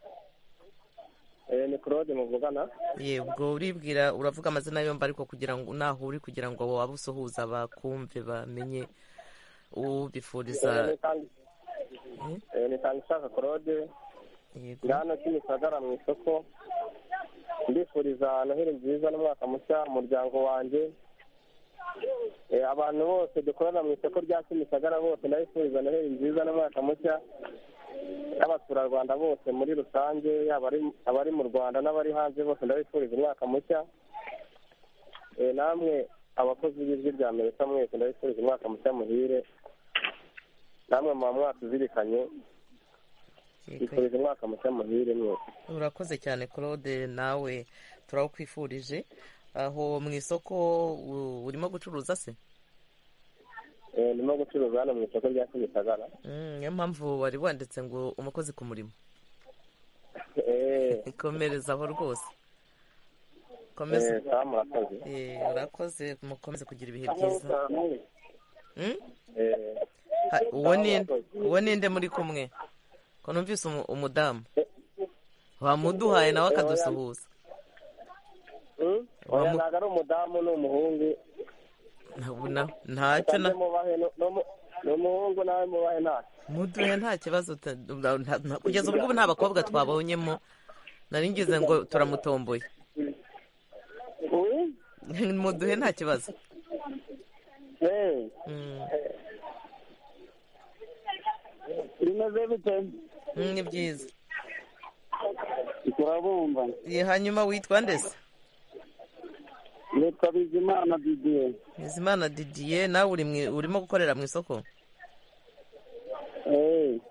Eh, ni claude muvugana yego uribwira uravuga amazina yombi ariko kugira ngo naho uri kugira ngo abo waba usuhuza bakumve bamenye Eh, ubifuriza ni kandi- eh, ni kanishaka claude Yego. ndi hano kimisagara mu isoko ndifuriza noheli nziza n'umwaka mushya mu muryango wanjye Eh, abantu bose dukorana mu isoko rya kimisagara bose ndabifuriza noheli nziza n'umwaka mushya n'abaturarwanda bose muri rusange yaba ari- abari mu rwanda n'abari hanze bose ndabifuriza umwaka mushya Eh, namwe abakozi b'ijwi rya amerika mwese ndabifuriza umwaka mushya muhire namwe muba mwatuzirikanye bifuriza umwaka mushya muhire mwese urakoze cyane claude nawe turawukwifurije aho mu isoko u- urimo gucuruza se Eh, ndimo gucuruza hano mu isoko rya kimisagara Mm, niyo mpamvu wari wanditse ngo umukozi ku murimo komerezaho rwose komeza Eh, sawa, murakoze. Eh, urakoze mukomeze kugira ibihe byiza Mm? Eh, Ha- uwo ni uwo ninde muri kumwe ko numvise umu- umudamu wamuduhaye nawe akadusuhuza mm? Wa Oya, mu- ntabwo ari umudamu ni umuhungu Ntabwo na- ntacyo na Musanze mubahe nu- nu- ni umuhungu nawe mubahe ntacyo muduhe nta kibazo ta- nta- nta- nta- kugeza ubu ngubu nta bakobwa twabonyemo nari ngize ngo turamutomboye muduhe nta kibazo Eh, Mm, bimeze bite mm, ni byiza turabumva Ye, hanyuma witwa ndese nitwa bizimana didier bizimana didier nawe uri mu- urimo gukorera mu isoko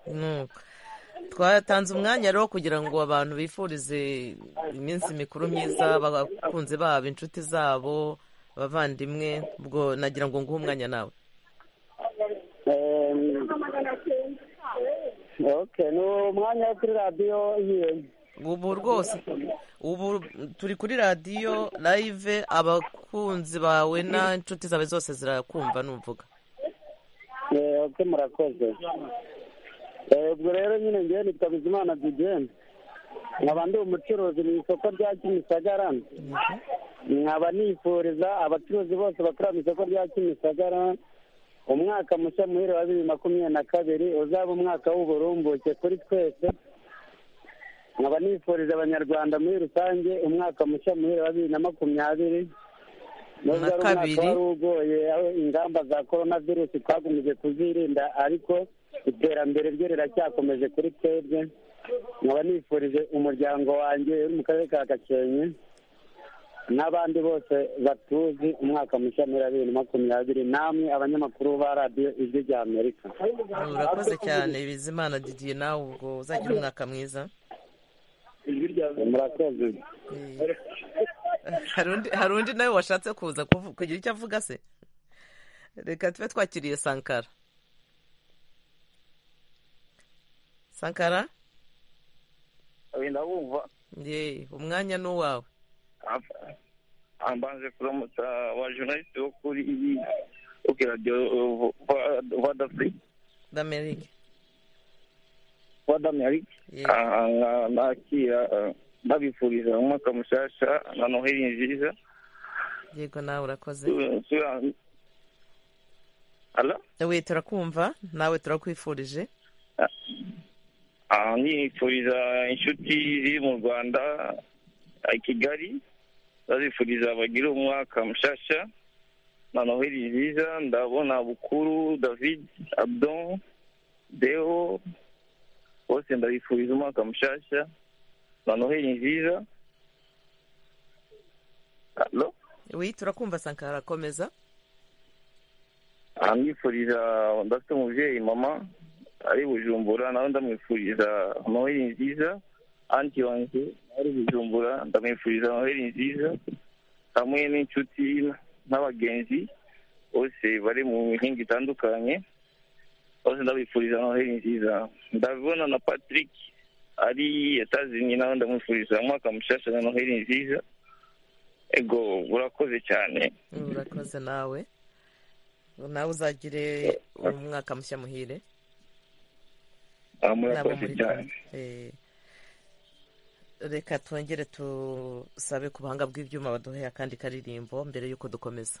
Nuko. twatanze umwanya rero kugira ngo abantu bifurize iminsi mikuru myiza abakunzi babo inshuti zabo abavandimwe ubwo nagira ngo nguhe umwanya nawe oke ni umwanya wo kuri radiyo yiwe ubu rwose ubu turi kuri radiyo live abakunzi bawe n'inshuti zawe zose zirakumva n'uvuga oke murakoze ubwo rero nyine ngewe nitwa bizimana jigene nkaba ndi umucuruzi mu isoko rya kimisagara nkaba nifuriza abacuruzi bose bakorera mu isoko rya kimisagara umwaka mushya muhire wa bibiri makumyabiri na kabiri uzaba umwaka w'uburumbuke kuri twese nkaba nifuriza abanyarwanda muri rusange umwaka mushya muhire wa bibiri na makumyabiri nubwo ari umwaka kabiri. wari ugoye aho ingamba za korona virusi twakomeje kuzirinda ariko iterambere ryo riracyakomeje kuri twebwe nkaba nifurije umuryango wanjye uri mu karere ka gakenke n'abandi bose batuzi umwaka mushya muri bibiri na makumyabiri namwe abanyamakuru ba radiyo ijwi rya amerika urakoze cyane bizimana didiye nawe ubwo uzagira umwaka mwiza murakoze hari undi- hari undi nawe washatse kuza kuvu- kugira icyo avuga se reka tube twakiriye sankara sankara wenda wumva ye umwanya ni uwawe ambanje kuramutsa wa journaliste wo kuri kuri radio voix d'afrique d'amerika voix d'amerique Ah, ah, nakira ah, ndabifuriza umwaka mushasha na noheli nziza yego nawe urakoze Tu- tu- Hello? we turakumva nawe turakwifurije Ah, nifuriza inshuti ziri mu rwanda ah, i kigali ndazifuriza bagire umwaka mushasha na noheli nziza ndabona bukuru david abdon deo bose ndabifuriza umwaka mushasha na noheli nziza Hello? we turakumva sankara akomeza Ah, nifuriza ndafite umubyeyi mama ari bujumbura nawe ndamwifuriza noheli nziza anti wanjye ari bujumbura ndamwifuriza noheli nziza hamwe n'inshuti n'abagenzi bose bari mu mihinga itandukanye bose ndabifuriza noheli nziza ndabibona na patrick ari etazini nawe ndamwifuriza umwaka mushasha na noheli nziza ego urakoze cyane urakoze nawe nawe uzagire umwaka mushya muhire Ah, nabo murakoze muri cyane Eh, reka twongere tusabe ku buhanga bw'ibyuma baduheye akandi karirimbo mbere y'uko dukomeza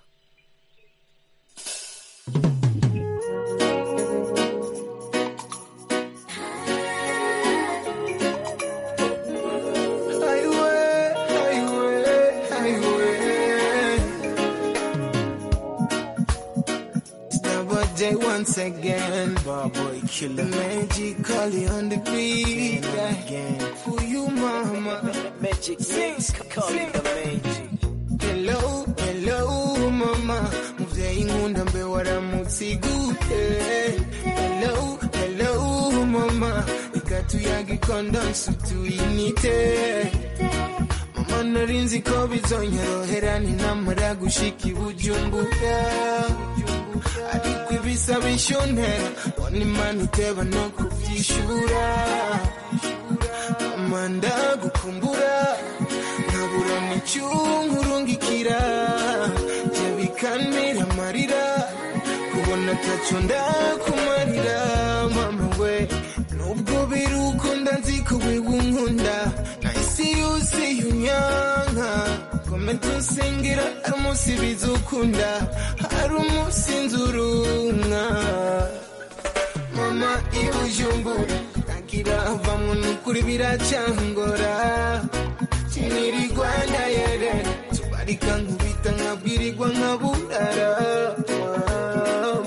Double J once again, Barboy Killer, Magic Collie on the beat again. For you, mama, Magic Sings, calling the magic. Hello, hello, mama, muvyeyi nkunda mbe waramutsiguye hello hello mama ikatuyaga ikondo nsutuyinite mama narinzi ko bizonyorohera ninamara gushika i bujumbura ariko ibisaba ishuntera bona imana iteba no kubyishura mama ndagukumbura nkabura n'icyungurungikira jya bikanira amarira kubona taco ndakumarira mama we nubwo birukunda nzi ko wiwunkunda nahise yose yunyanka komeza unsingira hari umunsi bizukunda hari umunsi nzurunka mama ibujumbura ntagira vamwe nukuri biracangora kiniri rwanda yere tubarika nkubita nkabwirirwa nkaburara Wow.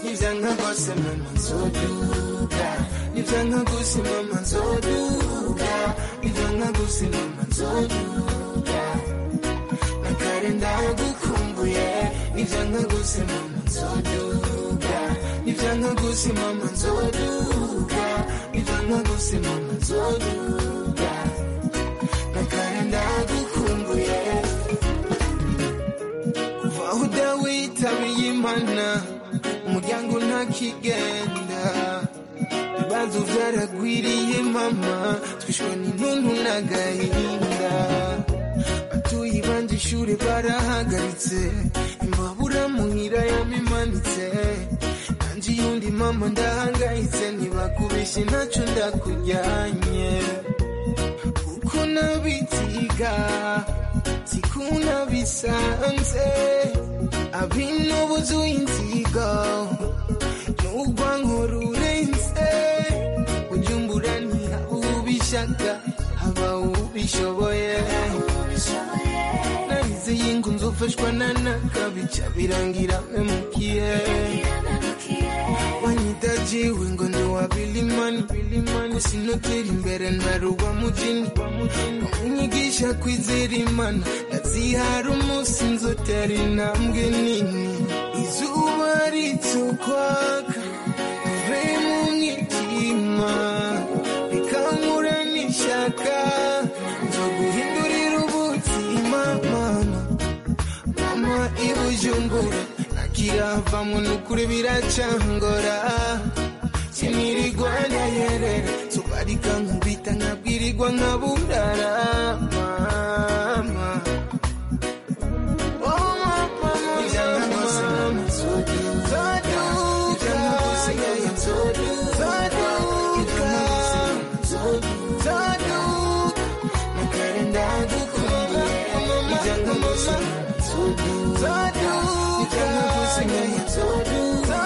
nivyanga kose mama nzoduka nivyanga kose mama nzoduka nivyanga kose mama nzoduka nakare ndagukumbuye nivyanga kose mama nzoduka nivyanga kose mama nzoduka nivyanga kose mama nzoduka nakare ndagukumbuye kigenda ibibazo byaragwiriye mama twishwe n'intuntu n'agahinda batuye ibanje ishuri barahagaritse imbabura muhira yamimanitse nanjye iyundi mama ndahangayitse ntibakubeshye ntacyo ndakujyanye kuko nabitiga sikuna bisanze abinobuzuye inzigo nubwo nkururenze ujumbura ntihawubishaka haba ubishoboye narize yingu nzofashwa nanaka bica birangira memukiye wanyitajiwe ngo ndiwabilimani sinotera imbere naruba mujini unyigisha kwizera imana ndazihara umunsi nzotera intambwe nini izuba ritsukwaka rive mu mwijima rikankura n'ishyaka nzoguhindurira ubuzima mama mama ibujumbura ntakiravamo n'ukuri biracangora sinirigwa ndayerera sobarika nkubita nkabwirigwa nkaburara mama Oh, mama, mama, mama. Zoduka, yeah, zoduka, zoduka. Nakarenda gukumbuka, mama, mama, zoduka,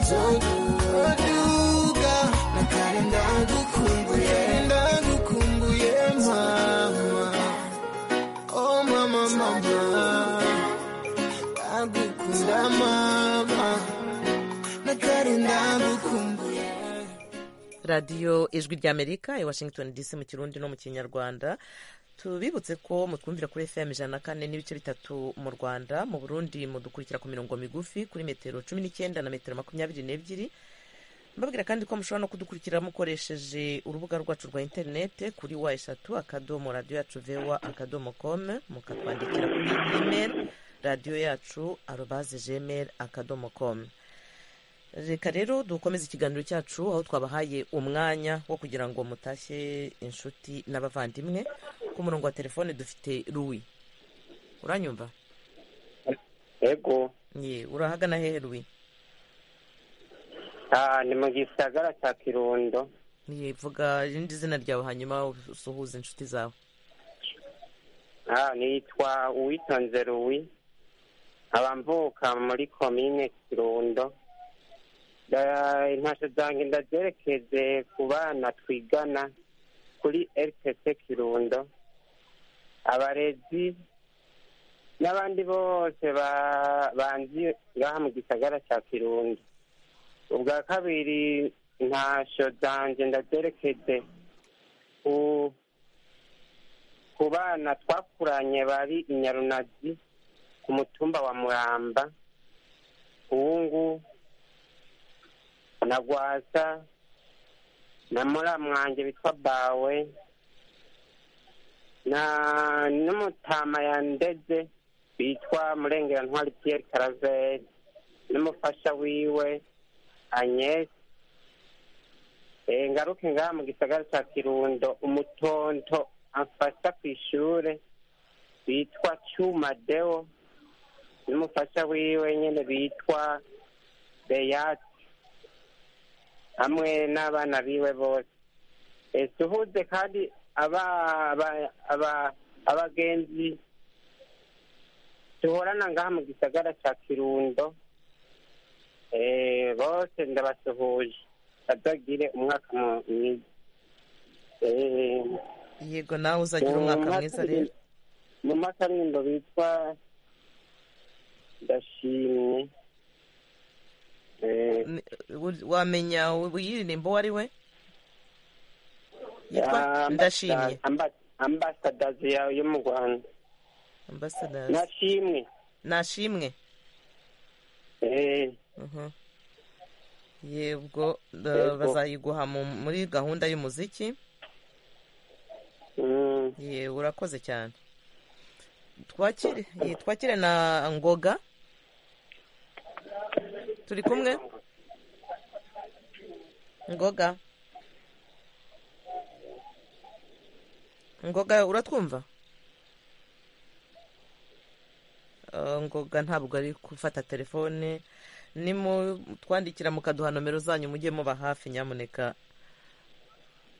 zoduka. Zoduka, nakarenda gukumbuye, ndagukumbuye, mama. Oh, mama, mama. Ndagukunda, mama. Nakarenda gukumbuye. radiyo ijwi ry'amerika i washington dc mu kirundi no mu kinyarwanda tubibutse ko mutwumvira kuri fm ijana na kane n'ibice bitatu mu rwanda mu burundi mudukurikira ku mirongo migufi kuri metero cumi n'icyenda na metero makumyabiri n'ebyiri mbabwira kandi ko mushobora no kudukurikira mukoresheje urubuga rwacu rwa interinete kuri wa eshatu akadomo radiyo yacu vewa akadomo komu mukatwandikira kuri imeri radiyo yacu arobaze jemeri akadomo komu reka rero dukomeze ikiganiro cyacu aho twabahaye umwanya wo kugira ngo mutashye inshuti n'abavandimwe ku murongo wa telefone dufite ruwi uranyumva yego ye urahagana hehe ruwi ah ni mu gisagara cya kirundo ye vuga irindi zina ryawe hanyuma usuhuza inshuti zawe ah nitwa uwitonze ruwi abamvuka muri komine kirundo Da- intashyo zanjye ndazerekeze ku bana twigana kuri rtc kirundo abarezi n'abandi bose ba- banzi ngaha mu gisagara cya kirundo ubwa kabiri intashyo zanjye ndazerekeze ku ku bana twakuranye bari inyarunazi ku mutumba wa muramba uwungu na gwasa na muramwange witwa bawe na n'umutama ya ndeze witwa murengera pierre karaveri n'umufasha wiwe agnes Eh, ngaruke ngaha mu gisagara cya kirundo umutonto amfasha ku ishure witwa cyuma deo n'umufasha wiwe nyine bitwa beyati hamwe n'abana biwe bose Eh, suhuze kandi aba- aba- aba- abagenzi duhorana ngaha mu gisagara cya kirundo Eh, bose ndabasuhuje bazagire umwaka mu- mwiza Eh, yego nawe uzagira umwaka mwiza rero mu makarimbo bitwa ndashimye Eh, Wu- wamenya wi- uyiririmbo uwo ari we Ah, yitwa ndashimye amba- ambasadazi yawe yo mu rwanda ambasadazi nashimwe nashimwe Eh, Mhm. yego da- Yego. bazayiguha mu- muri gahunda y'umuziki ye urakoze cyane twakire ye, twakire na ngoga turi kumwe ngoga ngoga uratwumva Ah, ngoga ntabwo ari gufata telefone nimutwandikira mukaduha nomero zanyu mujye muba hafi nyamuneka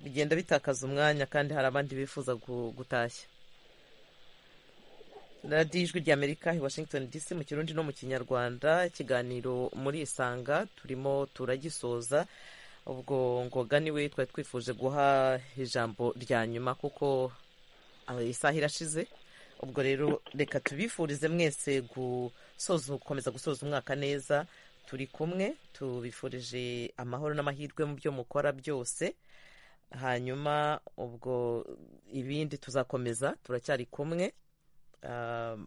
bigenda bitakaza umwanya kandi hari abandi bifuza gu- gutashya radiyo ijwi ry'amerika i washington dc mu kirundi no mu kinyarwanda ikiganiro muri isanga turimo turagisoza ubwo ngoga niwe twari twifuje guha ijambo rya nyuma kuko ah, isaha irashize ubwo rero reka tubifurize mwese gusoza gukomeza gusoza umwaka neza turi kumwe tubifurije amahoro n'amahirwe mu byo mukora byose hanyuma ubwo ibindi tuzakomeza turacyari kumwe Ah,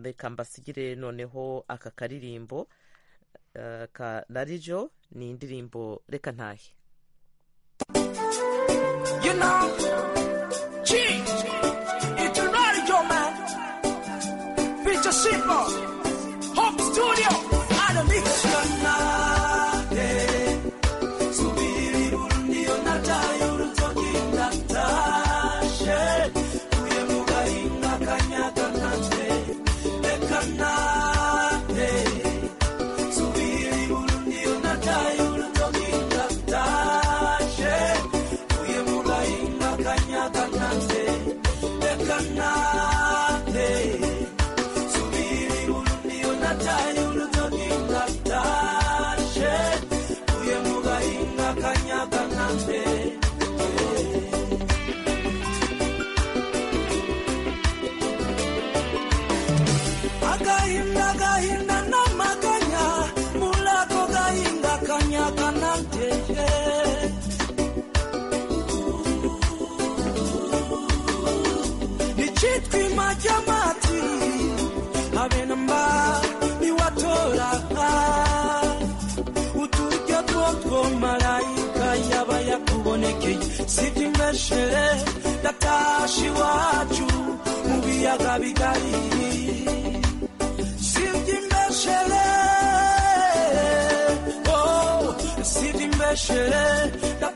reka mbasigire noneho aka karirimbo ah, ka rarijo ni indirimbo reka ntahe You know, change. It's not your man. Picture simple. Home studio. And a mix Subiri burundi onata yurutoki natashe. Kuye mugahinga kanyaga kanje. Reka nate. Subiri burundi onata yurutoki natashe. Uye mulai ngakanyakan nanti Dekan nanti Subiri undi unatai unutoki ngatashe Uye mulai ngakanyakan nanti Agahinda gahinda no maganya Mulako gahinda kanyakan nanti yeah. nichitwi majamati abenamba niwatora uturyo twotwo malayika yaba yakubonekeye sitimeshere datashi wacu mu biyaga bigari sitimeshere oh sitimeshere